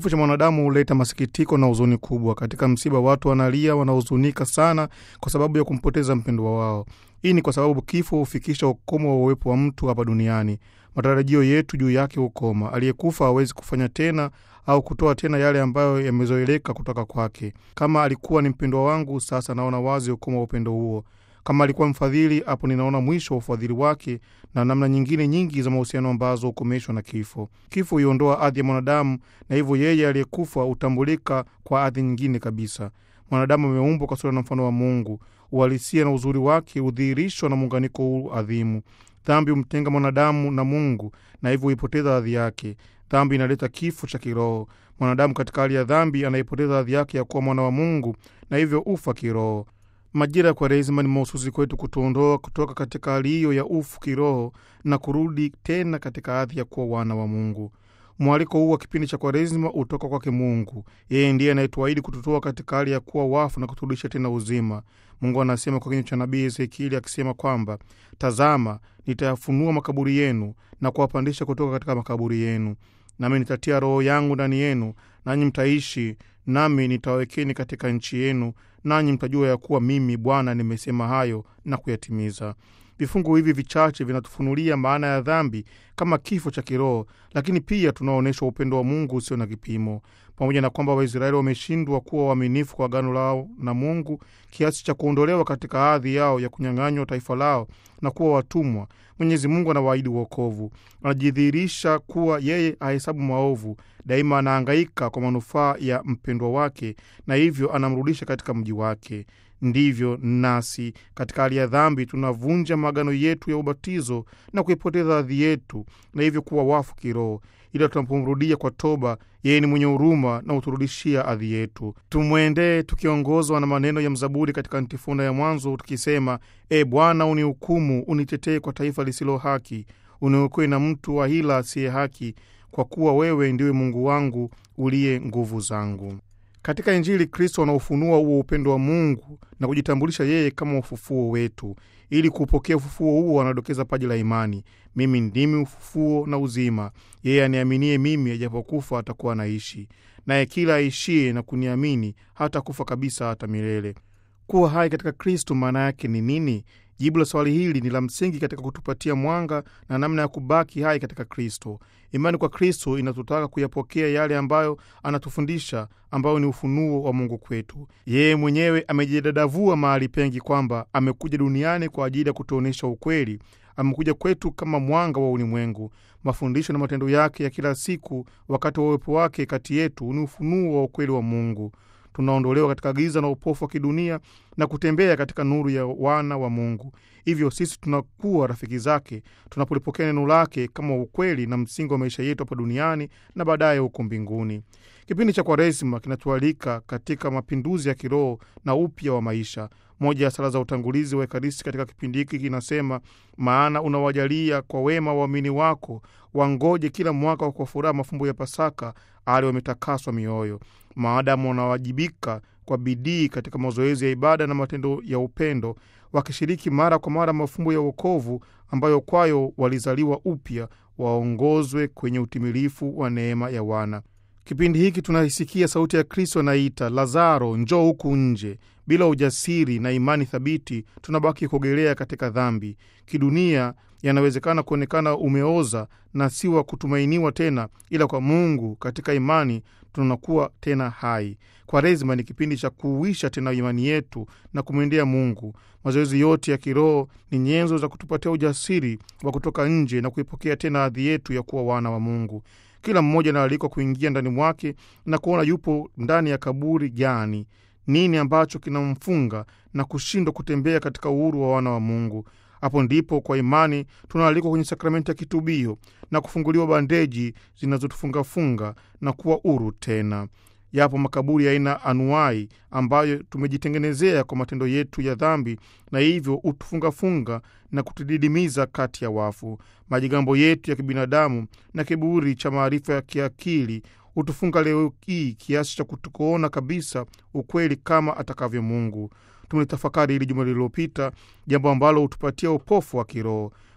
Kifo cha mwanadamu huleta masikitiko na huzuni kubwa. Katika msiba, watu wanalia, wanahuzunika sana kwa sababu ya kumpoteza mpendwa wao. Hii ni kwa sababu kifo hufikisha ukomo wa uwepo wa mtu hapa duniani. Matarajio yetu juu yake hukoma. Aliyekufa hawezi kufanya tena au kutoa tena yale ambayo yamezoeleka kutoka kwake. Kama alikuwa ni mpendwa wangu, sasa naona wazi ukomo wa upendo huo. Kama alikuwa mfadhili, hapo ninaona mwisho wa ufadhili wake na namna nyingine nyingi za mahusiano ambazo hukomeshwa na kifo. Kifo huiondoa hadhi ya mwanadamu, na hivyo yeye aliyekufa hutambulika kwa hadhi nyingine kabisa. Mwanadamu ameumbwa kwa sura na mfano wa Mungu. Uhalisia na uzuri wake hudhihirishwa na muunganiko huu adhimu. Dhambi humtenga mwanadamu na Mungu, na hivyo huipoteza hadhi yake. Dhambi inaleta kifo cha kiroho. Mwanadamu katika hali ya dhambi anaipoteza hadhi yake ya kuwa mwana wa Mungu, na hivyo ufa kiroho. Majira ya Kwaresima ni mahususi kwetu kutuondoa kutoka katika hali hiyo ya ufu kiroho na kurudi tena katika hadhi ya kuwa wana wa Mungu. Mwaliko huu wa kipindi cha Kwaresima hutoka kwake Mungu. Yeye ndiye anayetuahidi kututoa katika hali ya kuwa wafu na kuturudisha tena uzima. Mungu anasema kwa kinywa cha nabii Ezekieli akisema kwamba, tazama, nitayafunua makaburi yenu na kuwapandisha kutoka katika makaburi yenu, nami nitatia roho yangu ndani yenu, nanyi mtaishi, nami nitawawekeni katika nchi yenu, nanyi mtajua ya kuwa mimi Bwana nimesema hayo na kuyatimiza. Vifungu hivi vichache vinatufunulia maana ya dhambi kama kifo cha kiroho, lakini pia tunaonyeshwa upendo wa Mungu usio na kipimo. Pamoja na kwamba Waisraeli wameshindwa kuwa waaminifu kwa agano lao na Mungu kiasi cha kuondolewa katika hadhi yao ya kunyang'anywa taifa lao na kuwa watumwa, Mwenyezi Mungu anawaahidi uokovu. Anajidhihirisha kuwa yeye ahesabu maovu, daima anahangaika kwa manufaa ya mpendwa wake, na hivyo anamrudisha katika mji wake. Ndivyo nasi katika hali ya dhambi tunavunja maagano yetu ya ubatizo na kuipoteza hadhi yetu, na hivyo kuwa wafu kiroho. Ila tunapomrudia kwa toba, yeye ni mwenye huruma na huturudishia hadhi yetu. Tumwendee tukiongozwa na maneno ya mzaburi katika antifona ya mwanzo, tukisema: E Bwana, unihukumu, unitetee kwa taifa lisilo haki, uniokoe na mtu wa hila asiye haki, kwa kuwa wewe ndiwe Mungu wangu uliye nguvu zangu. Katika Injili Kristo anaufunua huo upendo wa Mungu na kujitambulisha yeye kama ufufuo wetu. Ili kuupokea ufufuo huo, anadokeza paji la imani: mimi ndimi ufufuo na uzima, yeye aniaminie mimi, ajapokufa atakuwa anaishi, naye kila aishie na kuniamini hata kufa kabisa, hata milele. Kuwa hai katika Kristo maana yake ni nini? Jibu la swali hili ni la msingi katika kutupatia mwanga na namna ya kubaki hai katika Kristo. Imani kwa Kristo inatutaka kuyapokea yale ambayo anatufundisha, ambayo ni ufunuo wa Mungu kwetu. Yeye mwenyewe amejidadavua mahali pengi kwamba amekuja duniani kwa ajili ya kutuonyesha ukweli. Amekuja kwetu kama mwanga wa ulimwengu. Mafundisho na matendo yake ya kila siku wakati wa uwepo wake kati yetu ni ufunuo wa ukweli wa Mungu. Tunaondolewa katika giza na upofu wa kidunia na kutembea katika nuru ya wana wa Mungu. Hivyo sisi tunakuwa rafiki zake tunapolipokea neno lake kama ukweli na msingi wa maisha yetu hapa duniani na baadaye huko mbinguni. Kipindi cha Kwaresima kinatualika katika mapinduzi ya kiroho na upya wa maisha. Moja ya sala za utangulizi wa Ekaristi katika kipindi hiki kinasema, maana unawajalia kwa wema waamini wako wangoje kila mwaka kwa furaha mafumbo ya Pasaka ali wametakaswa mioyo. Maadamu wanawajibika kwa bidii katika mazoezi ya ibada na matendo ya upendo, wakishiriki mara kwa mara mafumbo ya wokovu ambayo kwayo walizaliwa upya, waongozwe kwenye utimilifu wa neema ya wana. Kipindi hiki tunaisikia sauti ya Kristo anaita, Lazaro, njoo huku nje. Bila ujasiri na imani thabiti, tunabaki kuogelea katika dhambi. Kidunia yanawezekana kuonekana umeoza na si wa kutumainiwa tena, ila kwa Mungu katika imani tunakuwa tena hai. Kwaresima ni kipindi cha kuuisha tena imani yetu na kumwendea Mungu. Mazoezi yote ya kiroho ni nyenzo za kutupatia ujasiri wa kutoka nje na kuipokea tena hadhi yetu ya kuwa wana wa Mungu. Kila mmoja anaalikwa kuingia ndani mwake na kuona yupo ndani ya kaburi gani, nini ambacho kinamfunga na kushindwa kutembea katika uhuru wa wana wa Mungu. Hapo ndipo kwa imani tunaalikwa kwenye sakramenti ya kitubio na kufunguliwa bandeji zinazotufungafunga na kuwa huru tena. Yapo makaburi ya aina anuai ambayo tumejitengenezea kwa matendo yetu ya dhambi, na hivyo hutufungafunga na kutudidimiza kati ya wafu. Majigambo yetu ya kibinadamu na kiburi cha maarifa ya kiakili hutufunga leo hii kiasi cha kutukuona kabisa ukweli kama atakavyo Mungu. Tumelitafakari hili juma lililopita, jambo ambalo hutupatia upofu wa kiroho.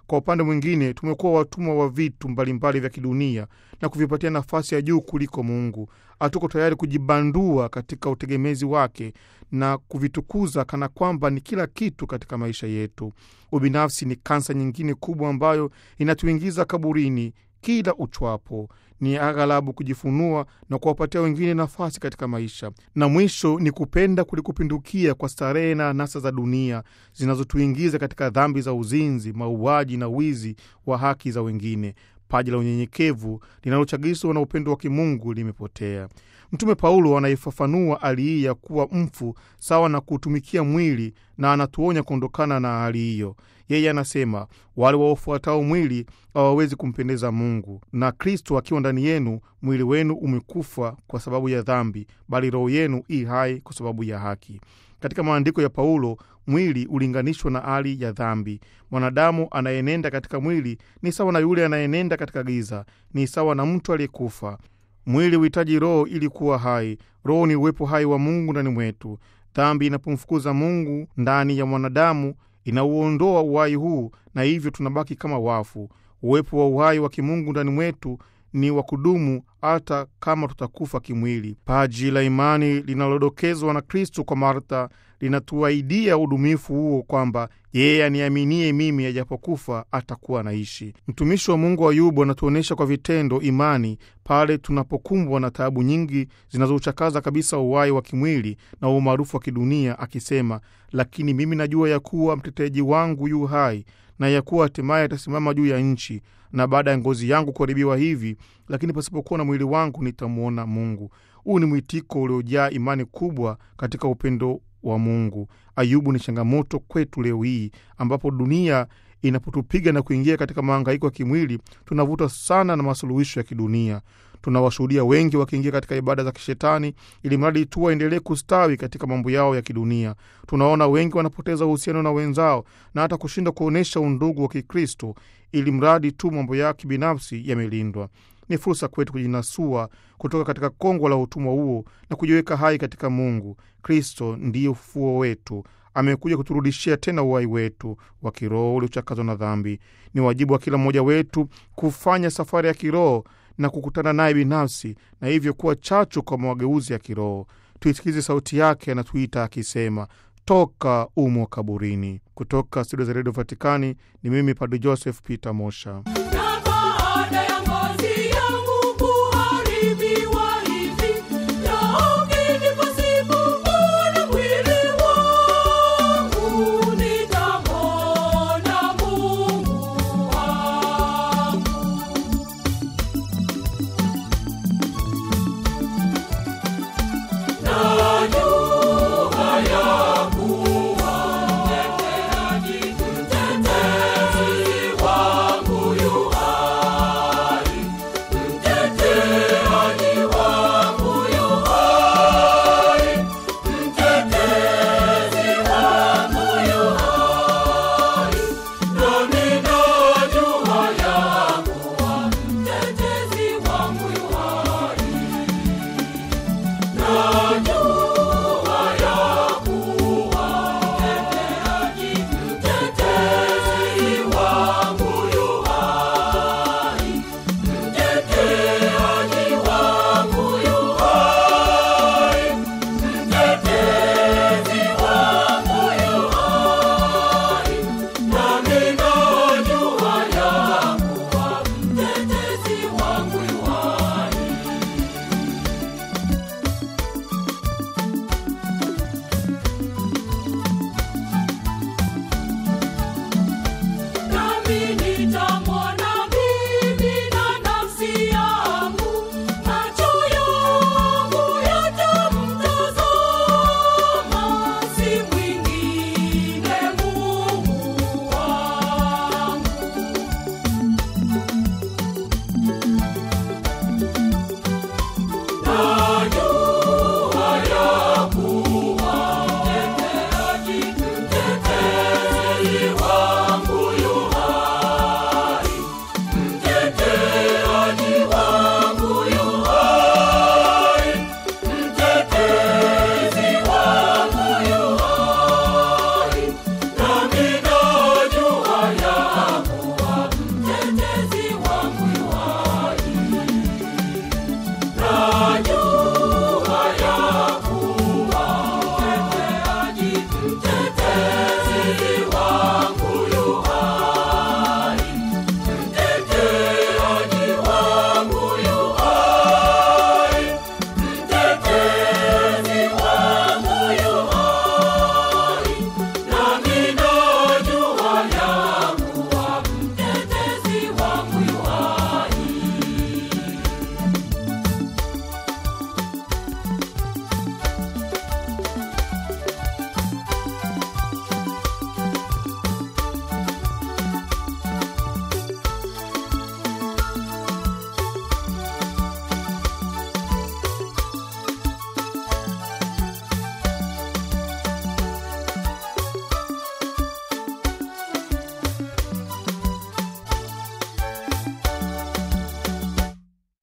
Kwa upande mwingine, tumekuwa watumwa wa vitu mbalimbali vya kidunia na kuvipatia nafasi ya juu kuliko Mungu. Hatuko tayari kujibandua katika utegemezi wake na kuvitukuza kana kwamba ni kila kitu katika maisha yetu. Ubinafsi ni kansa nyingine kubwa ambayo inatuingiza kaburini kila uchwapo. Ni aghalabu kujifunua na kuwapatia wengine nafasi katika maisha, na mwisho ni kupenda kulikupindukia kwa starehe na anasa za dunia zinazotuingiza katika dhambi za uzinzi, mauaji na wizi wa haki za wengine. Paji la unyenyekevu linalochagizwa na upendo wa kimungu limepotea. Mtume Paulo anaifafanua hali hii ya kuwa mfu sawa na kuutumikia mwili, na anatuonya kuondokana na hali hiyo. Yeye anasema wale waofuatao mwili hawawezi kumpendeza Mungu. Na Kristo akiwa ndani yenu, mwili wenu umekufa kwa sababu ya dhambi, bali roho yenu i hai kwa sababu ya haki. Katika maandiko ya Paulo, mwili ulinganishwa na hali ya dhambi. Mwanadamu anayenenda katika mwili ni sawa na yule anayenenda katika giza, ni sawa na mtu aliyekufa. Mwili huhitaji roho ili kuwa hai. Roho ni uwepo hai wa Mungu ndani mwetu. Dhambi inapomfukuza Mungu ndani ya mwanadamu inauondoa uhai huu, na hivyo tunabaki kama wafu. Uwepo wa uhai wa kimungu ndani mwetu ni wa kudumu hata kama tutakufa kimwili. Paji la imani linalodokezwa na Kristo kwa Martha linatuahidia udumifu huo, kwamba yeye aniaminie mimi, ajapokufa atakuwa anaishi. Mtumishi wa Mungu Ayubu anatuonyesha kwa vitendo imani pale tunapokumbwa na taabu nyingi zinazouchakaza kabisa uhai wa kimwili na umaarufu wa kidunia, akisema, lakini mimi najua ya kuwa mteteji wangu yu hai na ya kuwa hatimaye atasimama juu ya nchi, na baada ya ngozi yangu kuharibiwa hivi, lakini pasipokuwa na mwili wangu nitamwona Mungu. Huu ni mwitiko uliojaa imani kubwa katika upendo wa Mungu. Ayubu ni changamoto kwetu leo hii, ambapo dunia inapotupiga na kuingia katika mahangaiko ya kimwili, tunavuta sana na masuluhisho ya kidunia. Tunawashuhudia wengi wakiingia katika ibada za kishetani ili mradi tu waendelee kustawi katika mambo yao ya kidunia. Tunaona wengi wanapoteza uhusiano na wenzao na hata kushindwa kuonyesha undugu wa Kikristo ili mradi tu mambo yao kibinafsi yamelindwa. Ni fursa kwetu kujinasua kutoka katika kongwa la utumwa huo na kujiweka hai katika Mungu. Kristo ndiye ufufuo wetu. Amekuja kuturudishia tena uhai wetu wa kiroho uliochakazwa na dhambi. Ni wajibu wa kila mmoja wetu kufanya safari ya kiroho na kukutana naye binafsi, na hivyo kuwa chachu kwa mageuzi ya kiroho. Tuisikize sauti yake, anatuita akisema, toka umo kaburini. Kutoka studio za redio Vatikani ni mimi Padre Joseph Peter Mosha.